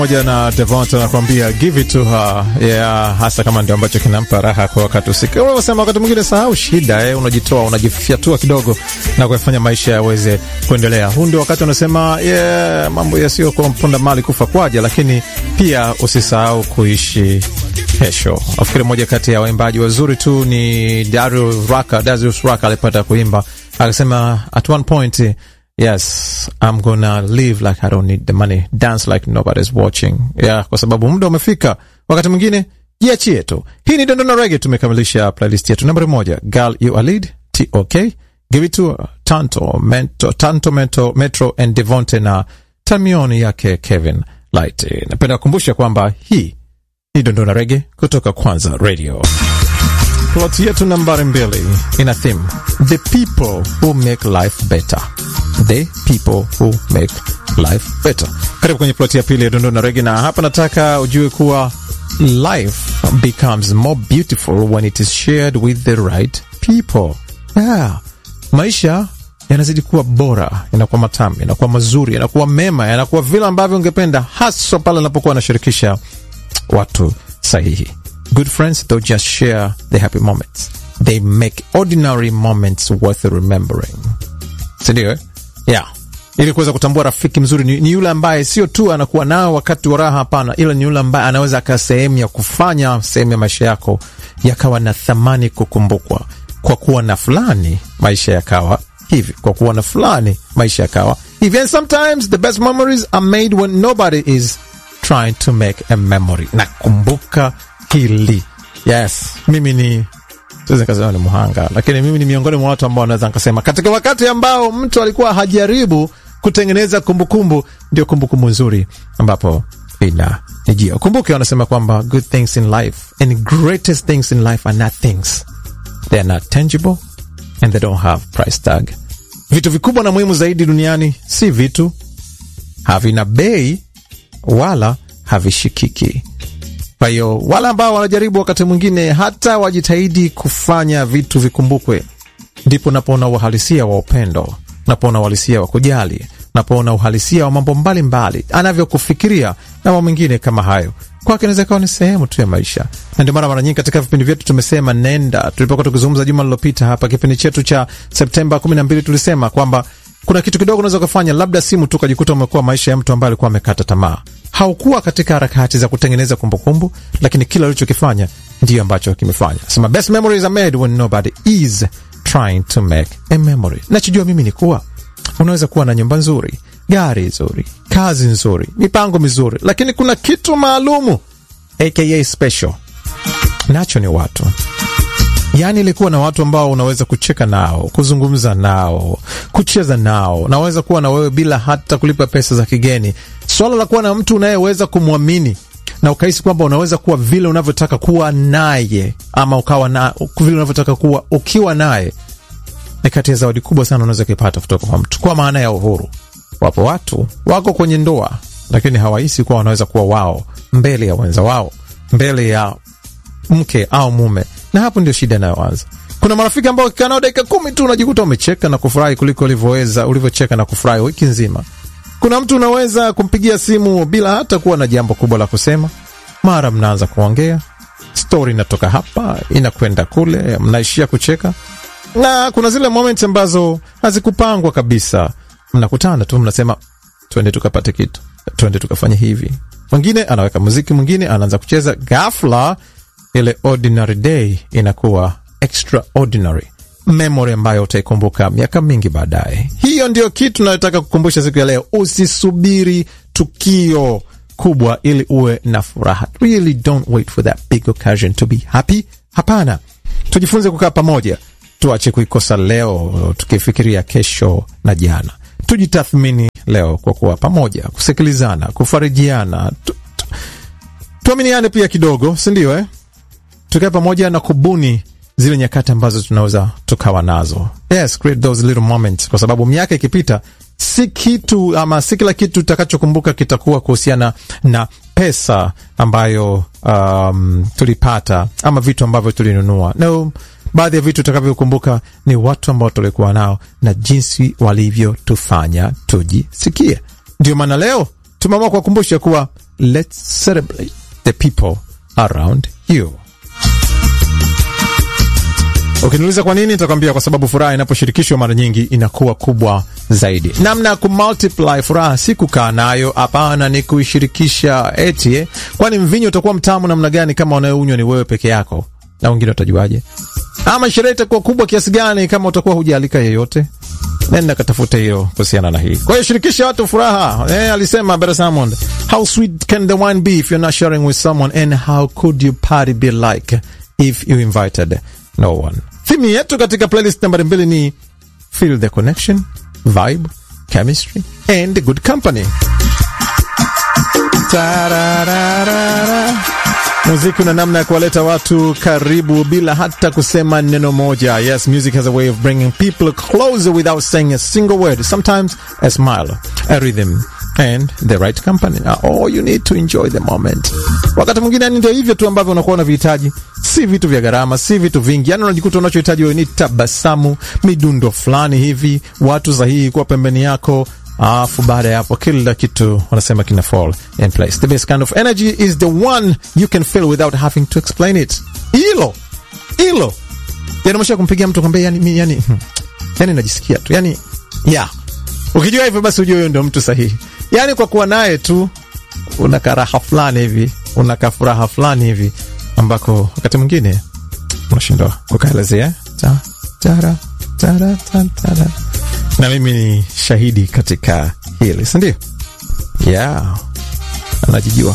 moja na Devont anakuambia give it to her yeah, hasa kama ndio ambacho kinampa raha kwa wakati usika. Unasema wakati mwingine sahau shida eh, unajitoa unajifyatua kidogo na kufanya maisha yaweze kuendelea. Huu ndio wakati unasema yeah, mambo yasiyo kwa mponda mali kufa kwaja, lakini pia usisahau kuishi kesho. Nafikiri moja kati ya waimbaji wazuri tu ni Darius Rucker. Darius Rucker alipata kuimba akasema at one point Yes, I'm gonna live like I don't need the money, dance like nobody's watching. Yeah, kwa sababu muda umefika. Wakati mwingine jiachie tu. Hii ni Dondona Reggae. Tumekamilisha playlist yetu nambari moja, Girl You Are Lead, TOK, Give It To Her, Tanto, Mento, Tanto, Mento, Metro and Devonte na Tamioni yake Kevin Light. Napenda kukumbusha kwamba hii ni Dondona Reggae kutoka Kwanza Radio. Plot yetu nambari mbili ina theme the people who make life better the people who make life better. Karibu kwenye ploti ya pili ya Dondona Regi, na hapa nataka ujue kuwa life becomes more beautiful when it is shared with the right people. Yeah. Maisha yanazidi kuwa bora, yanakuwa matamu, yanakuwa mazuri, yanakuwa mema, yanakuwa vile ambavyo ungependa, haswa pale anapokuwa anashirikisha watu sahihi. Good friends don't just share the happy moments, they make ordinary moments worth remembering. Sindio eh? Yeah. Ili kuweza kutambua rafiki mzuri ni, ni yule ambaye sio tu anakuwa nao wakati wa raha, hapana, ila ni yule ambaye anaweza akawa sehemu ya kufanya sehemu ya maisha yako yakawa na thamani kukumbukwa. Kwa kuwa na fulani maisha yakawa hivi, kwa kuwa na fulani maisha yakawa hivi. And sometimes the best memories are made when nobody is trying to make a memory. Nakumbuka hili. Yes, mimi ni siwezi nikasema ni mhanga, lakini mimi ni miongoni mwa watu ambao naweza nikasema katika wakati ambao mtu alikuwa hajaribu kutengeneza kumbukumbu, ndio kumbukumbu nzuri ambapo inanijia. Ukumbuke wanasema kwamba good things in life and greatest things in life are not things, they are not tangible and they don't have price tag. Vitu vikubwa na muhimu zaidi duniani si vitu, havina bei wala havishikiki. Kwa hiyo wale ambao wanajaribu wakati mwingine hata wajitahidi kufanya vitu vikumbukwe, ndipo napoona uhalisia wa upendo, napoona uhalisia wa kujali, napoona uhalisia wa mambo mbalimbali anavyokufikiria na mambo mengine kama hayo kwake inaweza kawa ni sehemu tu ya maisha, na ndio maana mara nyingi katika vipindi vyetu tumesema nenda. Tulipokuwa tukizungumza juma lilopita hapa, kipindi chetu cha Septemba kumi na mbili, tulisema kwamba kuna kitu kidogo unaweza ukafanya, labda simu tu ukajikuta umekuwa maisha ya mtu ambaye alikuwa amekata tamaa haukuwa katika harakati za kutengeneza kumbukumbu, lakini kila ulichokifanya ndiyo ambacho kimefanya. Sema best memories are made when nobody is trying to make a memory. Nachojua mimi ni kuwa unaweza kuwa na nyumba nzuri, gari nzuri, kazi nzuri, mipango mizuri, lakini kuna kitu maalumu aka special, nacho ni watu Yaani ilikuwa na watu ambao unaweza kucheka nao, kuzungumza nao, kucheza nao, naweza kuwa na wewe bila hata kulipa pesa za kigeni. Swala la kuwa na mtu unayeweza kumwamini na ukahisi kwamba unaweza kuwa vile unavyotaka kuwa naye, ama ukawa na vile unavyotaka kuwa ukiwa naye, ni kati ya zawadi kubwa sana unaweza kuipata kutoka kwa mtu, kwa maana ya uhuru. Wapo watu wako kwenye ndoa, lakini hawahisi kuwa wanaweza kuwa wao mbele ya wenza wao, mbele ya mke au mume na hapo ndio shida inayoanza. Kuna marafiki ambao ukikaa nao dakika kumi tu unajikuta umecheka na kufurahi kuliko ulivyoweza ulivyocheka na kufurahi wiki nzima. Kuna mtu unaweza kumpigia simu bila hata kuwa na jambo kubwa la kusema, mara mnaanza kuongea, stori inatoka hapa inakwenda kule, mnaishia kucheka, na kuna zile moment ambazo hazikupangwa kabisa. Mnakutana tu mnasema, twende tukapate kitu, twende tukafanye hivi. Mwingine anaweka muziki, mwingine anaanza kucheza, ghafla ile ordinary day inakuwa extraordinary memory ambayo utaikumbuka miaka mingi baadaye. Hiyo ndio kitu nayotaka kukumbusha siku ya leo. Usisubiri tukio kubwa ili uwe na furaha. Really don't wait for that big occasion to be happy. Hapana, tujifunze kukaa pamoja, tuache kuikosa leo tukifikiria kesho na jana. Tujitathmini leo kwa kuwa pamoja, kusikilizana, kufarijiana, tu, tu, tuaminiane pia kidogo, si ndio eh? tukae pamoja na kubuni zile nyakati ambazo tunaweza tukawa nazo. Yes, create those little moments, kwa sababu miaka ikipita, si kitu ama si kila kitu utakachokumbuka kitakuwa kuhusiana na pesa ambayo um, tulipata ama vitu ambavyo tulinunua. No, baadhi ya vitu utakavyokumbuka ni watu ambao tulikuwa nao na jinsi walivyotufanya tujisikie. Ndio maana leo tumeamua kuwakumbusha kuwa let's celebrate the people around you. Ukiniuliza kwa nini, nitakwambia kwa sababu furaha inaposhirikishwa mara nyingi inakuwa kubwa zaidi. Namna ya kumultiply furaha si kukaa nayo, hapana, ni kuishirikisha. Eti eh, kwani mvinyo utakuwa mtamu namna gani kama unayounywa ni wewe peke yako, na wengine utajuaje? Ama sherehe itakuwa kubwa kiasi gani kama utakuwa hujaalika yeyote? Nenda katafute hiyo kuhusiana na hii. Kwa hiyo shirikisha watu furaha. Eh, alisema Brother Salmon, how sweet can the wine be if you're not sharing with someone and how could your party be like if you invited no one. Thimu yetu katika playlist nambari mbili ni feel the connection, vibe, chemistry and good company. Tararara. Muziki una namna ya kuwaleta watu karibu bila hata kusema neno moja. Yes, music has a way of bringing people closer without saying a single word. Sometimes a smile, a rhythm and the right company are all you need to enjoy the moment. Wakati mwingine yani ndio hivyo tu ambavyo unakuwa unavihitaji, si vitu vya gharama, si vitu vingi. Yani unajikuta unachohitaji wewe ni tabasamu, midundo fulani hivi, watu sahihi kuwa pembeni yako alafu baada ya hapo kila kitu wanasema kina fall in place. The best kind of energy is the one you can feel without having to explain it. Hilo hilo, yani umesha kumpigia mtu kwambia, yani yani yani najisikia tu yani yeah. Ukijua hivyo basi ujue huyo ndio mtu sahihi. Yani kwa kuwa naye tu una karaha fulani hivi, una kafuraha fulani hivi ambako wakati mwingine unashindwa kukaelezea. Ta, tara, tara, tara, tara na mimi ni shahidi katika hili, si ndio? Yeah, anajijua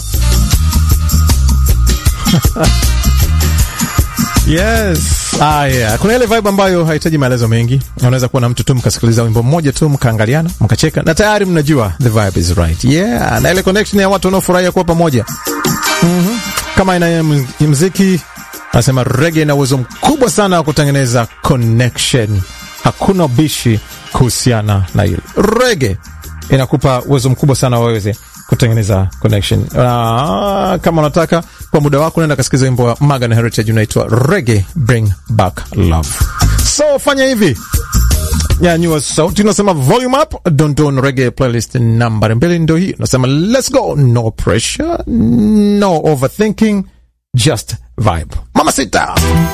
yes. Ah, yeah. Kuna ile vibe ambayo hahitaji maelezo mengi. Unaweza kuwa na mtu tu mkasikiliza wimbo mmoja tu mkaangaliana mkacheka na tayari mnajua the vibe is right. Yeah, na ile connection ya watu wanaofurahia kuwa pamoja mm-hmm. Kama aina ya muziki anasema reggae ina uwezo mkubwa sana wa kutengeneza connection hakuna ubishi kuhusiana na hilo. Rege inakupa uwezo mkubwa sana waweze kutengeneza connection. Uh, kama unataka kwa muda wako, naenda kasikiza wimbo wa Magan Heritage unaitwa Rege Bring Back Love. So fanya hivi, nyanyua sauti, unasema volume up, Dondon Rege playlist nambari mbili ndo hii, unasema let's go, no pressure, no overthinking, just vibe. Mama sita